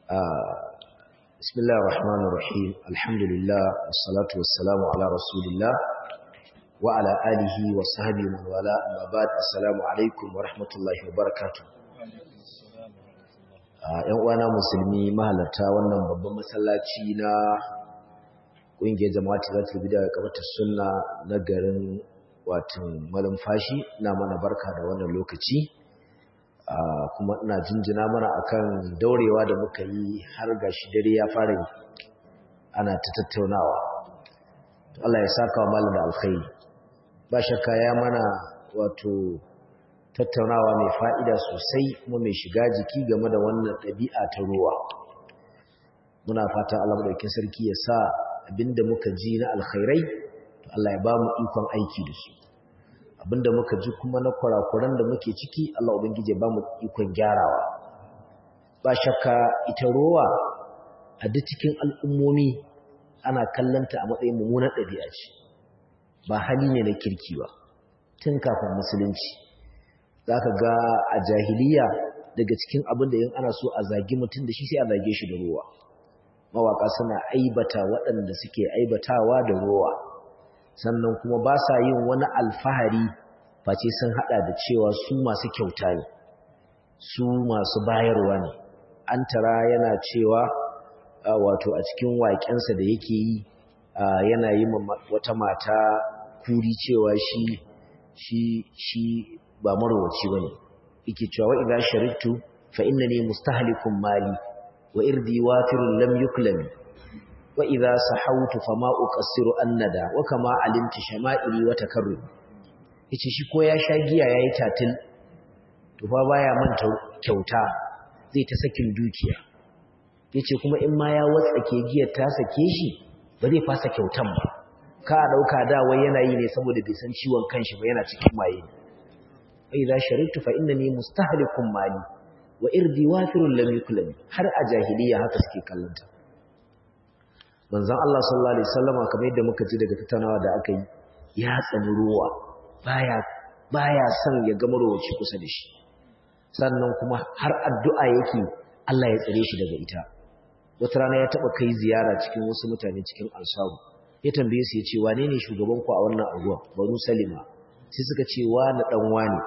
بسم الله الرحمن الرحيم الحمد لله والصلاة والسلام على رسول الله وعلى آله وصحبه من والاه أما بعد السلام عليكم ورحمة الله وبركاته ‘yan uwana musulmi mahalarta wannan babban masallaci na ƙungiyar jama'ati za ta bi da kamata sunna na garin watan malumfashi na mana barka da wannan lokaci kuma ina jinjina mana akan daurewa da muka yi har gashi dare ya fara yi ana ta tattaunawa Allah ya saka wa malam da alkhairi ba shakka ya mana wato tattaunawa mai fa'ida sosai kuma mai shiga jiki game da wannan ɗabi'a ta ruwa muna fata Allah madaukakin sarki ya sa abinda muka ji na alkhairai to Allah ya ba mu ikon aiki da su abinda muka ji kuma na kurakuran da muke ciki Allah ubangije ba mu ikon gyarawa ba shakka ita rowa a duk cikin al'ummomi ana kallanta a matsayin mummunar ɗabi'a ce ba hali ne na kirki ba tun kafin musulunci zaka ga a jahiliya daga cikin abin da yin ana so a zagi mutum da shi sai a zage shi da rowa mawaka suna aibata waɗanda suke aibatawa da rowa sannan kuma ba sa yin wani alfahari face sun hada da cewa su masu kyauta ne su masu bayarwa ne an tara yana cewa wato a cikin waƙensa da yake yi yana yi wata mata kuri cewa shi shi shi ba marwaci bane yake cewa wa idza sharittu fa innani mustahlikun mali wa irdi wafirun lam yuklami wa idza sahawtu fama uqassiru annada wa kama alimti shama'ili wa takarrum yace shi ko ya sha giya yayi tatil to fa baya manta kyauta zai ta sakin dukiya yace kuma in ma ya watsake giyar ta sake shi ba zai fasa kyautan ba ka dauka da wai yana yi ne saboda bai san ciwon kanshi ba yana cikin maye wa idza sharitu fa innani mustahlikun mali wa irdi wafirun lam yuklami har a jahiliya haka suke kallanta manzon Allah sallallahu alaihi wasallama kamar yadda muka ji daga tattaunawa da aka yi ya tsani ruwa baya baya son ya ga marowaci kusa da shi sannan kuma har addu'a yake Allah ya tsare shi daga ita wata rana ya taba kai ziyara cikin wasu mutane cikin ansaru ya tambaye su ya ce wane ne shugaban ku a wannan anguwa banu salima sai suka ce wa na dan wani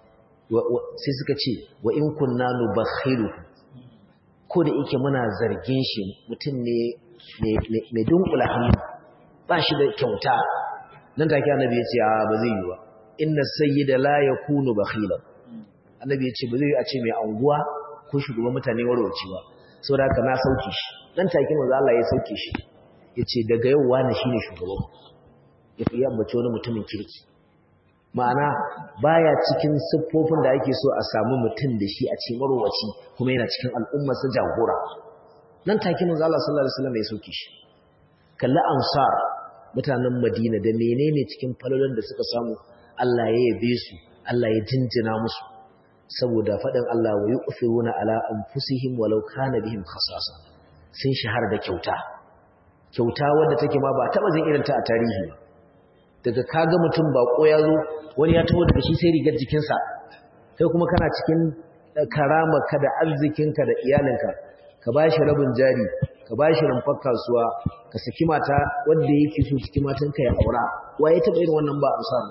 sai suka ce wa in kunna nubakhiru ko da yake muna zargin shi mutum ne mai dunkula hannu ba shi da kyauta nan take annabi ya ce a ba zai yi ba inna sayyida la yakunu bakhilan annabi ya ce ba zai yi a ce mai anguwa ko shugaban mutane warwaci ba saboda haka na sauke shi nan take manzo Allah ya sauke shi yace daga yau wani shine shugaban ya fi yambace wani mutumin kirki ma'ana baya cikin siffofin da ake so a samu mutum da shi a ce marwaci kuma yana cikin al'ummar sa jagora nan take manzo Allah sallallahu alaihi wasallam ya sauke shi kalli ansar mutanen Madina da menene cikin falolin da suka samu Allah ya yabe su Allah ya jinjina musu saboda faɗin Allah wa yu'thiruna ala anfusihim walau kana bihim khasasa sun shahara da kyauta kyauta wanda take ma ba taba zin irin ta a tarihi daga kaga mutum bako ya zo wani ya taho daga shi sai rigar jikinsa kai kuma kana cikin karamarka da arzikinka da iyalinka ka ba shi rabin jari ka ba shi rumfar kasuwa ka saki mata wanda yake so saki matanka ya aura waye taɓa irin wannan ba amsar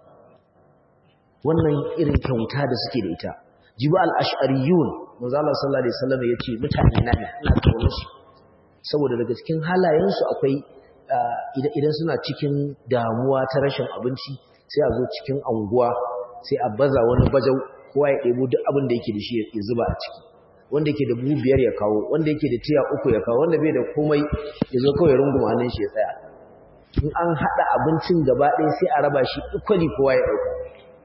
wannan irin kyauta da suke da ita jibu al-ash'ariyun manzo Allah sallallahu alaihi wasallam yace mutane na ne ina kaunar su saboda daga cikin halayensu akwai idan suna cikin damuwa ta rashin abinci sai a zo cikin anguwa sai a baza wani bajau kowa ya ɗebo duk abin da yake da shi ya zuba a ciki wanda yake da buhu biyar ya kawo wanda yake da tiya uku ya kawo wanda bai da komai ya zo kawai runguma hannun shi ya tsaya in an haɗa abincin gaba ɗaya sai a raba shi equally kowa ya ɗauka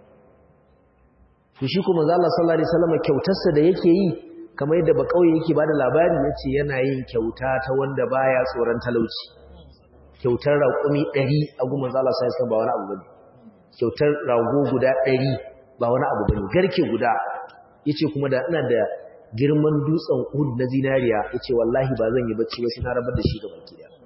to shi kuma Allah sallallahu alaihi wasallam kyautarsa da yake yi kamar yadda ba kauye yake bada labari yace yana yin kyauta ta wanda baya tsoron talauci kyautar raƙumi 100 a gumin Allah sallallahu alaihi wasallam ba wani abu bane kyautar rago guda 100 ba wani abu bane garke guda yace kuma da ina da girman dutsen Uhud na zinariya yace wallahi ba zan yi bacci ba sai na rabar da shi ga baki daya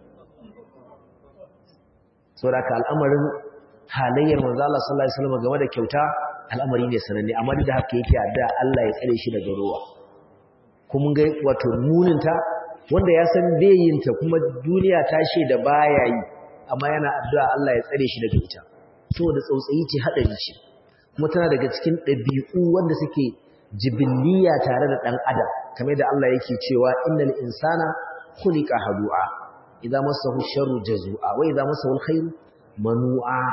saboda ka al'amarin halayyar manzo Allah sallallahu alaihi wasallam game da kyauta al'amari ne sananne amma duk da haka yake adda Allah ya tsare shi daga ruwa kuma ga wato muninta wanda ya san bayinta kuma duniya ta da baya yi amma yana addu'a Allah ya tsare shi daga ita saboda tsautsayi ce hadari ce kuma tana daga cikin ɗabi'u wanda suke jibiliya tare da ɗan adam kamar da Allah yake cewa innal insana khuliqa hadu'a idza massahu sharru jazua wa idza massahu alkhairu manu'a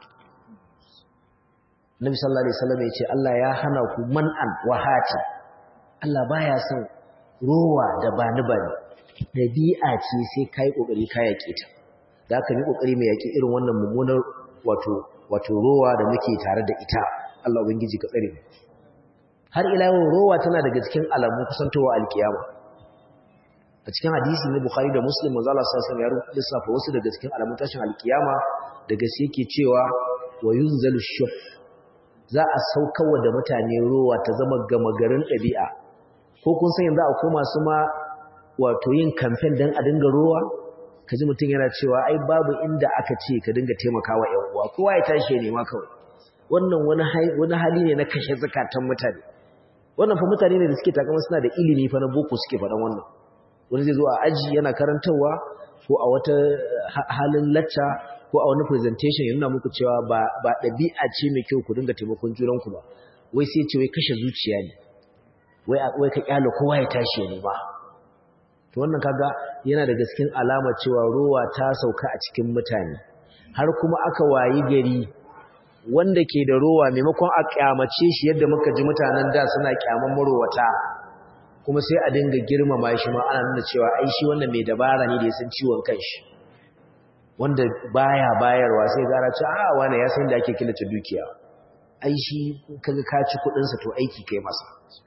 Nabi sallallahu alaihi wasallam yace Allah ya hana ku man'an wa hati Allah baya son rowa da bani bani dabi'a ce sai kai kokari ka yake ta da aka yi kokari mai yaki irin wannan mummunar wato wato rowa da muke tare da ita Allah ubangiji ka tsare mu har ila yau rowa tana daga cikin alamun kusantowa alkiyama a cikin hadisi na Bukhari da Muslim manzo Allah sallallahu alaihi wasallam ya lissafa wasu daga cikin alamun tashin alkiyama daga sai yake cewa wa yunzalu shuh za a saukawa da mutane rowa ta zama gama garin ɗabi'a ko kun san yanzu a koma su ma wato yin kamfen dan a dinga rowa kaji mutum yana cewa ai babu inda aka ce ka dinga taimakawa ƴan uwa kowa ya tashi ya nema kawai wannan wani hali ne na kashe zakatan mutane wannan fa mutane ne da suke takama suna da ilimi fa na boko suke faɗan wannan wani zai zo a aji yana karantarwa ko a wata halin lacca ko a wani presentation ya nuna muku cewa ba ba ɗabi'a ce mai kyau ku dinga taimakon junanku ba wai sai ce wai kashe zuciya ne wai wai ka kyale kowa ya tashi ya nema to wannan kaga yana da gaskin alama cewa rowa ta sauka a cikin mutane har kuma aka wayi gari wanda ke da rowa maimakon a kyamace shi yadda muka ji mutanen da suna kyaman marowata kuma sai a dinga girmama shi ma ana nuna cewa ai shi wannan mai dabara ne da ya san ciwon kanshi wanda baya bayarwa sai gara ce a wani ya san da ake killace dukiya ai shi kaga ka ci kudin sa to aiki kai masa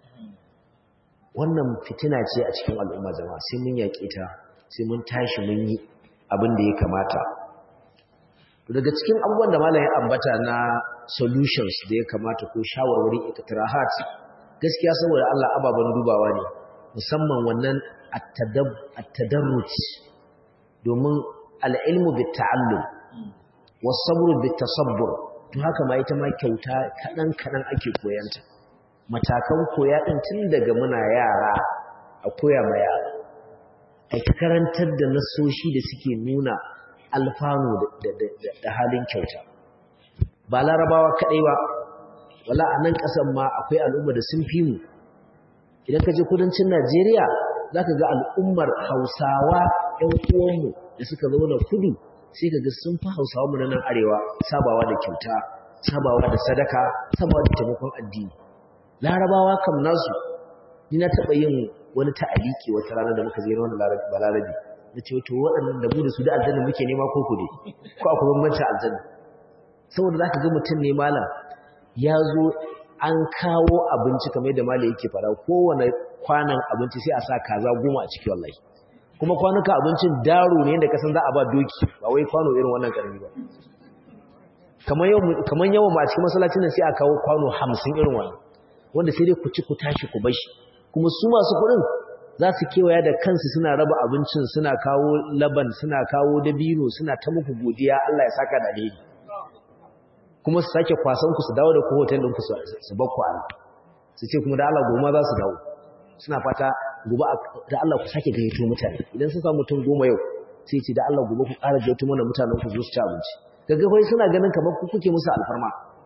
wannan fitina ce a cikin al'umma jama'a sai mun yaƙe ta sai mun tashi mun yi abin da ya kamata daga cikin abubuwan da malam ya ambata na solutions da ya kamata ko shawarwari iktirahat gaskiya saboda Allah ababan dubawa ne musamman wannan at-tadarruj domin al-ilmu bit-ta'allum was-sabru bit-tasabbur to haka ma ita ma kyauta kadan kadan ake koyanta matakan koya din tun daga muna yara a koya ma yara ai karantar da nasoshi da suke nuna alfanu da halin kyauta ba larabawa kaɗai ba wala a nan ƙasan ma akwai al'umma da sun fi mu idan ka je kudancin najeriya za ka ga al'ummar hausawa ‘yan uwanmu da suka zauna kudu sai ka ga sun fi hausawa mu na nan arewa sabawa da kyauta sabawa da sadaka sabawa da taimakon addini larabawa kam nasu ni na taɓa yin wani ta'aliki wata rana da muka je wani balarabi na ce to waɗannan da mu da su da aljanna muke nema ko ku ne ko akwai bambancin aljanna saboda za ka ga mutum ne malam ya zo an kawo abinci kamar yadda malam yake fara kowane kwanan abinci sai a sa kaza goma a ciki wallahi kuma kwanuka abincin daro ne yadda kasan za a ba doki ba wai kwano irin wannan karami ba kamar yawan ma a cikin masallacin nan sai a kawo kwano hamsin irin wannan wanda sai dai ku ci ku tashi ku bashi kuma su masu kuɗin za su kewaya da kansu suna raba abincin suna kawo laban suna kawo dabino suna ta muku godiya Allah ya saka da alheri kuma su sake kwasan ku su dawo da ku hotel ɗinku su bakku a su ce kuma da Allah goma za su dawo suna fata gobe da Allah ku sake gayyato mutane idan sun samu mutum goma yau sai ce da Allah gobe ku ƙara gayyato mana mutanen ku zo su ci abinci kaga fa suna ganin kamar ku kuke musu alfarma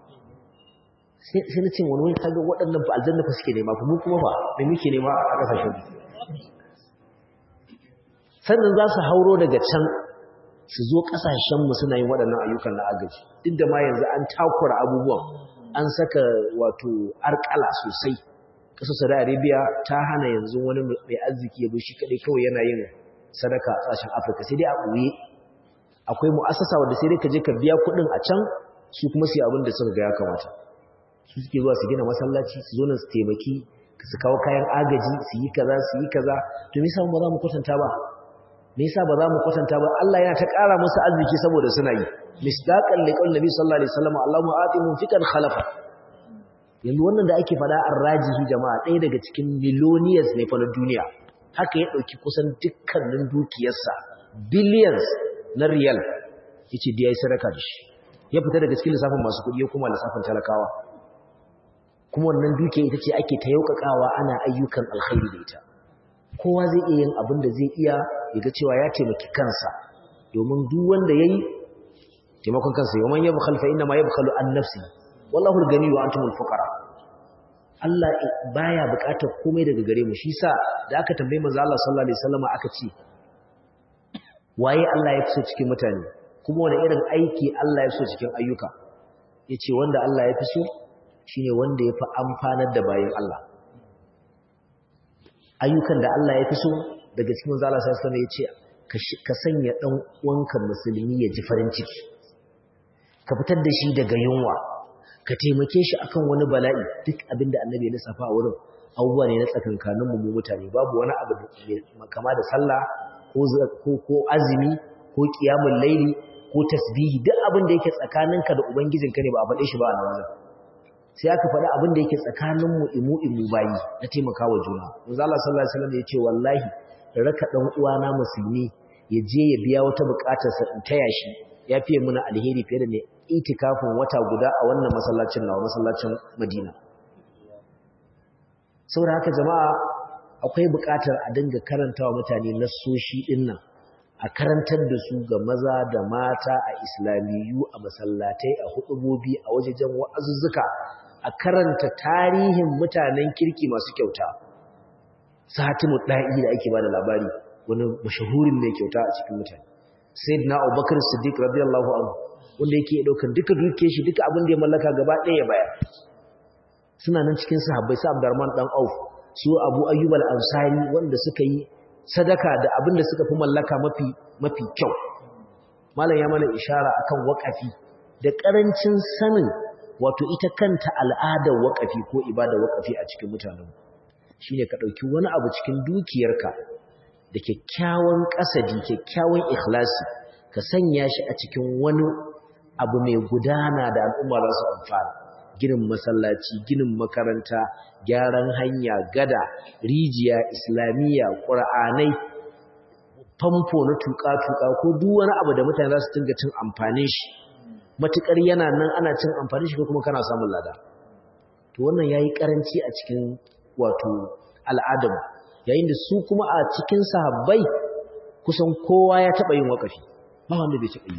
sai na ce wani wani kaga waɗannan ba aljanna fa suke nema mu kuma ba me muke nema a ƙasashen sannan za su hauro daga can su zo ƙasashenmu suna yin waɗannan ayyukan na agaji duk da ma yanzu an takura abubuwan an saka wato arkala sosai ƙasar saudi arabia ta hana yanzu wani mai arziki ya shi kaɗai kawai yana yin sadaka a ƙasashen afirka sai dai a ɓoye akwai mu'assasa wanda sai dai ka je ka biya kuɗin a can su kuma su yi abin da suka ga ya kamata su suke zuwa su gina masallaci su zo nan su taimaki su kawo kayan agaji su yi kaza su yi kaza to me yasa ba za mu kwatanta ba me yasa ba za mu kwatanta ba Allah yana ta ƙara musu arziki saboda suna yi misdaqan liqaul nabi sallallahu alaihi wasallam Allahumma ati munfiqan khalafa yanzu wannan da ake fada arrajihi jama'a ɗaya daga cikin millionaires ne fa na duniya haka ya dauki kusan dukkanin dukiyarsa billions na riyal yace da yayi sadaka da shi ya fita daga cikin lissafin masu kuɗi ya kuma lissafin talakawa kuma wannan dukiya ita ce ake ta yaukakawa ana ayyukan alkhairi da ita kowa zai iya yin abin da zai iya ya ga cewa ya taimaki kansa domin duk wanda yayi taimakon kansa yawan yabkhal fa inna ma yabkhalu an nafsi wallahu al-ghani wa antumul fuqara Allah baya buƙatar komai daga gare mu shi sa da aka tambaye manzo Allah sallallahu alaihi wasallam aka ce waye Allah ya fi so cikin mutane kuma wani irin aiki Allah ya fi so cikin ayyuka yace wanda Allah ya fi so shine wanda ya fi amfanar da bayin Allah ayyukan da Allah ya fi so daga cikin manzo Allah sallallahu alaihi wasallam yace ka sanya dan uwanka musulmi ya ji farin ciki ka fitar da shi daga yunwa ka taimake shi akan wani bala'i duk abinda annabi ya lissafa a wurin abubuwa ne na tsakankanin mu mutane babu wani abu kama da sallah ko ko azumi ko qiyamul laili ko tasbihi duk abin da yake tsakaninka da ubangijinka ne ba a faɗe shi ba a nan sai aka faɗi abin da yake tsakanin mu imu imu bayi na taimakawa juna manzo Allah sallallahu alaihi wasallam ya ce wallahi raka dan uwana musulmi ya je ya biya wata bukatarsa in taya shi ya fiye muna alheri fiye da ne itikafin wata guda a wannan masallacin nawa masallacin Madina saboda haka jama'a akwai buƙatar a dinga karantawa mutane nassoshi din nan a karantar da su ga maza da mata a islamiyu a masallatai a hudubobi a wajejen wa'azuzzuka a karanta tarihin mutanen kirki masu kyauta satimu da'i da ake bada labari wani mashahurin ne kyauta a cikin mutane sayyidina abubakar siddiq radiyallahu anhu wanda yake daukan duka duke shi duka abin da ya mallaka gaba ɗaya baya suna nan cikin sahabbai sa Abdurrahman dan Auf su Abu Ayyub al-Ansari wanda suka yi sadaka da abin da suka fi mallaka mafi mafi kyau malam ya mana ishara akan waqafi da karancin sanin wato ita kanta al'adar waqafi ko ibadar waqafi a cikin mutanen shine ka dauki wani abu cikin dukiyarka da kyakkyawan kasadi kyakkyawan ikhlasi ka sanya shi a cikin wani abu mai gudana da al'umma za su amfana ginin masallaci ginin makaranta gyaran hanya gada rijiya islamiyya ƙur'anai famfo na tuƙa-tuƙa ko duk wani abu da mutane za su dinga cin amfanin shi matuƙar yana nan ana cin amfanin shi ko kuma kana samun lada to wannan yayi karanci a cikin wato al'adam yayin da su kuma a cikin sahabbai kusan kowa ya taɓa yin waƙafi ba wanda bai taɓa yi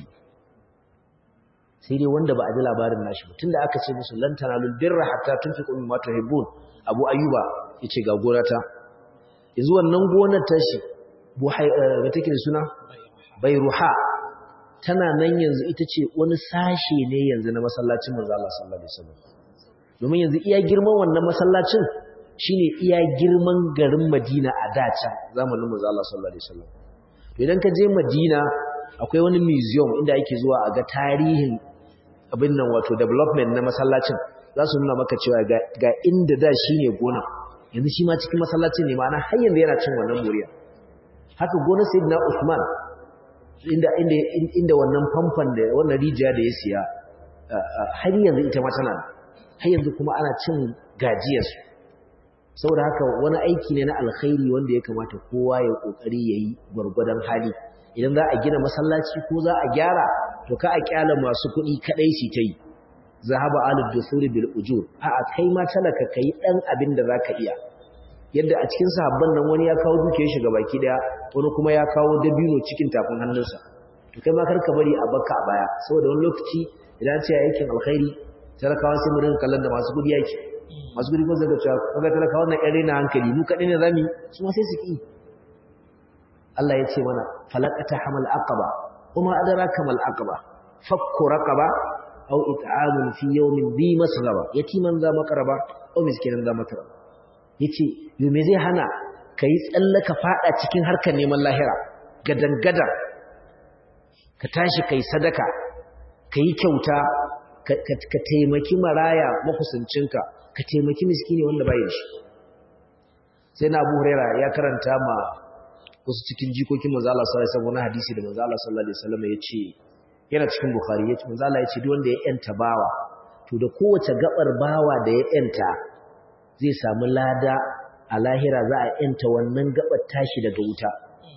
sai dai wanda ba a ji labarin nashi ba tunda aka ce musu lan tanalul birra hatta tunfiqu mimma tuhibbun abu ayyuba yace ga gorata yanzu wannan gonar tashi buhai ga take da suna bayruha tana nan yanzu ita ce wani sashe ne yanzu na masallacin manzo Allah sallallahu alaihi wasallam domin yanzu iya girman wannan masallacin shine iya girman garin Madina a dace zamanin manzo Allah sallallahu alaihi wasallam to idan ka je Madina akwai wani museum inda ake zuwa a ga tarihin abin nan wato development na masallacin za su nuna maka cewa ga inda da shi ne gona yanzu shi ma cikin masallacin ne ma'ana har yanzu yana cin wannan muriya haka gona sayyidina Usman inda inda inda wannan famfan da wannan rijiya da ya siya har yanzu ita ma tana har yanzu kuma ana cin gajiyar su saboda haka wani aiki ne na alkhairi wanda ya kamata kowa ya kokari yayi gwargwadon hali idan za a gina masallaci ko za a gyara to ka a kyala masu kuɗi kadai shi ta yi zahaba alid dusuri bil ujur a a kai ma talaka kai dan abin da zaka iya yadda a cikin sahabban nan wani ya kawo dukiyar shi baki daya wani kuma ya kawo dabino cikin tafin hannunsa to kai ma kar ka bari a baka a baya saboda wani lokaci idan ce aikin alkhairi talakawa sai mu rinka kallon da masu kuɗi yake masu kuɗi ko zaka cewa kaga talakawa wannan ƴan rena hankali mu kadai ne zamu su ma sai su ki Allah ya ce mana falaqata hamal aqaba kuma adraka mal aqaba fakku raqaba aw it'amun fi yawmin bi masghaba yatiman za makaraba aw miskinan za mataraba yace yo me zai hana kai tsallaka fada cikin harkar neman lahira gadan gadan ka tashi kai sadaka kai kyauta ka taimaki maraya makusancinka ka taimaki miskini wanda bai da shi sai na Abu Huraira ya karanta ma wasu cikin jikokin manzo Allah sallallahu alaihi wasallam hadisi da manzo Allah sallallahu alaihi wasallam yace yana cikin Bukhari yace manzo Allah yace duk wanda ya yanta bawa to da kowace gabar bawa da ya yanta zai samu lada a lahira za a yanta wannan gabar tashi daga wuta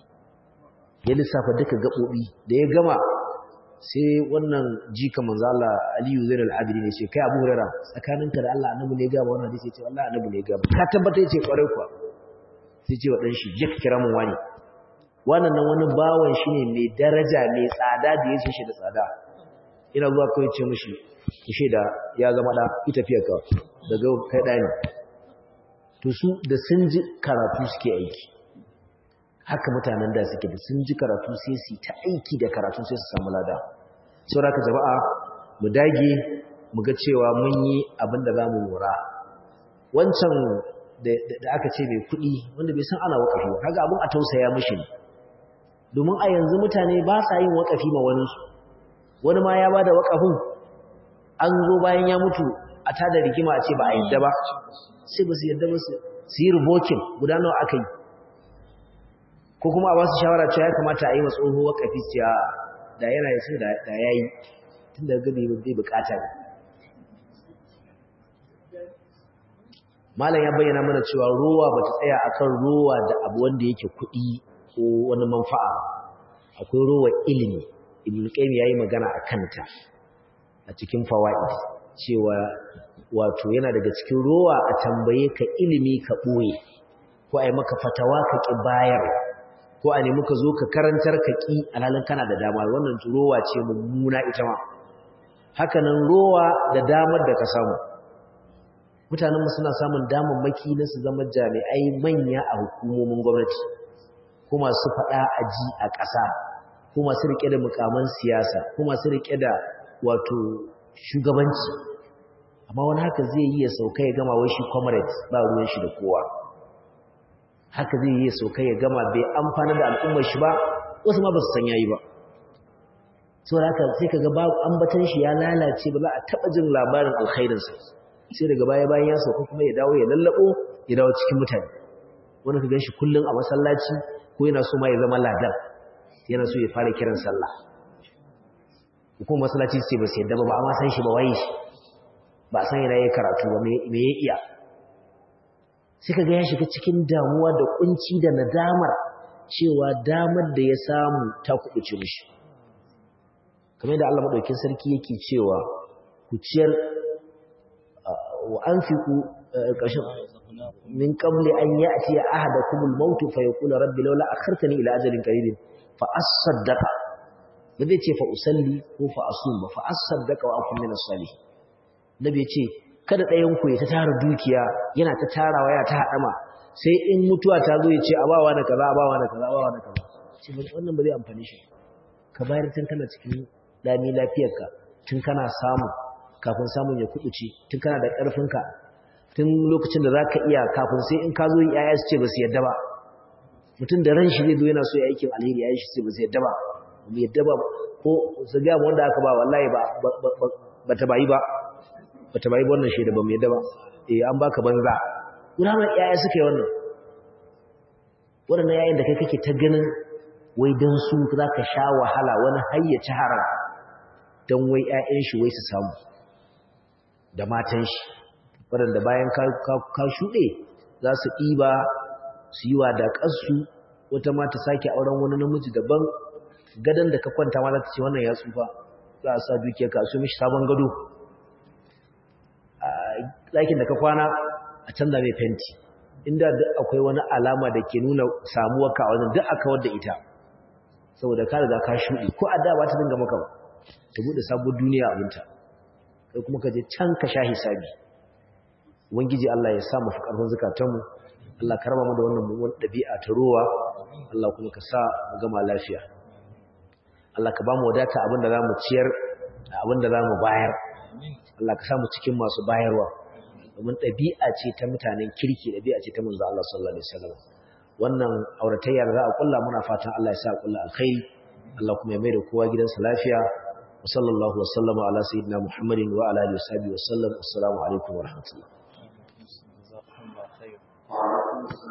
ya lissafa duka gabobi da ya gama sai wannan jika manzo Allah Aliyu Zainal Abidin ya ce kai Abu Hurairah tsakaninka da Allah annabi ne ga wannan hadisi ya ce wallahi annabi ne ga ka tabbata yace kware kuwa sai ce wa dan shi je ka kira mun wani wannan nan wani bawan shi ne mai daraja mai tsada da ya ce shi da tsada ina zuwa kawai ce mishi ki shaida ya zama da ita fiye ka daga kai ɗani to su da sun ji karatu suke aiki haka mutanen da suke da sun ji karatu sai su ta aiki da karatu sai su samu lada saboda ka jama'a mu dage mu ga cewa mun yi abin da za mu lura wancan da aka ce mai kuɗi wanda bai san ana wakafi ba kaga abin a tausaya mishi ne domin a yanzu mutane ba sa yin wakafi ma wani su wani ma ya ba da wakafin an zo bayan ya mutu a tada rigima a ce ba a yadda ba sai ba su yadda ba su yi rubokin guda nawa aka yi ko kuma a basu shawara cewa ya kamata a yi wa tsoho wakafi ce a da yana yi sai da ya yi tun da gani bai bukata ne malam ya bayyana mana cewa rowa ba ta tsaya akan rowa da abu wanda yake kuɗi ko wani manfa'a akwai rowa ilimi ibn qayyim yayi magana a kanta a cikin fawaid cewa wato yana daga cikin rowa a tambaye ka ilimi ka boye ko ai maka fatawa ka ki bayar ko a nemi ka zo ka karantar ka ki alhalin kana da dama wannan rowa ce mummuna ita ma haka nan rowa da damar da ka samu mutanen suna samun damammaki na su zama jami'ai manya a hukumomin gwamnati ko masu faɗa a ji a ƙasa ko masu riƙe da mukaman siyasa ko masu riƙe da wato shugabanci amma wani haka zai yi ya sauka ya gama wai shi comrade ba ruwan shi da kowa haka zai yi ya sauka ya gama bai amfana da al'ummar shi ba wasu ma ba su san yayi ba saboda haka sai kaga ba ambatan shi ya lalace ba za a taɓa jin labarin alkhairinsa sai daga baya bayan ya sauka kuma ya dawo ya lallabo ya dawo cikin mutane wani ka gan shi kullum a masallaci ko yana so ma ya zama ladan yana so ya fara kiran sallah kuma masallaci sai ba sai yadda ba amma san shi ba waye shi ba san yana yin karatu ba me ya iya sai kaga ya shiga cikin damuwa da kunci da nadamar cewa damar da ya samu ta kubuce mishi kamar da Allah madaukakin sarki yake cewa ku ciyar wa anfiqu ƙarshen min qabli an ya'ti ahadakumul maut fa yaqulu rabbi laula akhartani ila ajalin qaribin fa asaddaqa ba zai ce fa usalli ko fa asum ba fa asaddaqa wa akun min as-salih nabi ce kada ɗayan ku ya ta tara dukiya yana ta tarawa ya ta hadama sai in mutuwa ta zo ya ce abawa na kaza abawa na kaza abawa na kaza ce wannan ba zai amfani shi ka bayar tun kana cikin lami lafiyarka tun kana samu kafin samun ya kubuce tun kana da ƙarfinka tun lokacin da za ka iya kafin sai in ka zo yaya su ce ba su yadda ba mutum da ran shi zai zo yana so ya aikin alheri yaya shi ce ba su yadda ba ba yadda ba ko su ga mu wanda aka ba wallahi ba ba ta bayi ba ba ta bayi ba wannan shaida ba mu yadda ba eh an baka banza gudanar yaya suka yi wannan waɗannan yayin da kai kake ta ganin wai don su za ka sha wahala wani hayyaci haram don wai 'ya'yan shi wai su samu da matan shi waɗanda bayan ka shuɗe za su ɗiba su yi wa da ƙarsu wata mata sake auren wani namiji daban gadon da ka kwanta ma za ta ce wannan ya tsufa za a sa dukiya ka su mishi sabon gado a ɗakin da ka kwana a canza mai fenti inda duk akwai wani alama da ke nuna samuwarka a wajen duk aka wadda ita saboda ka riga ka shuɗe ko a da ba ta dinga maka ba ta buɗe sabuwar duniya abinta kai kuma ka je can ka sha hisabi ubangiji Allah ya sa mu fi karfin zakatanmu Allah ka raba mu da wannan mummunan dabi'a ta ruwa Allah kuma ka sa mu gama lafiya Allah ka ba mu wadata abinda za mu ciyar da abinda za mu bayar Allah ka sa mu cikin masu bayarwa domin ɗabi'a ce ta mutanen kirki ɗabi'a ce ta manzo Allah sallallahu alaihi wasallam wannan auratayya da za a kulla muna fatan Allah ya sa kulla alkhairi Allah kuma ya mai da kowa gidansa lafiya wa sallallahu wa sallama ala sayyidina Muhammadin wa ala alihi wa sahbihi wa sallam assalamu alaikum wa rahmatullah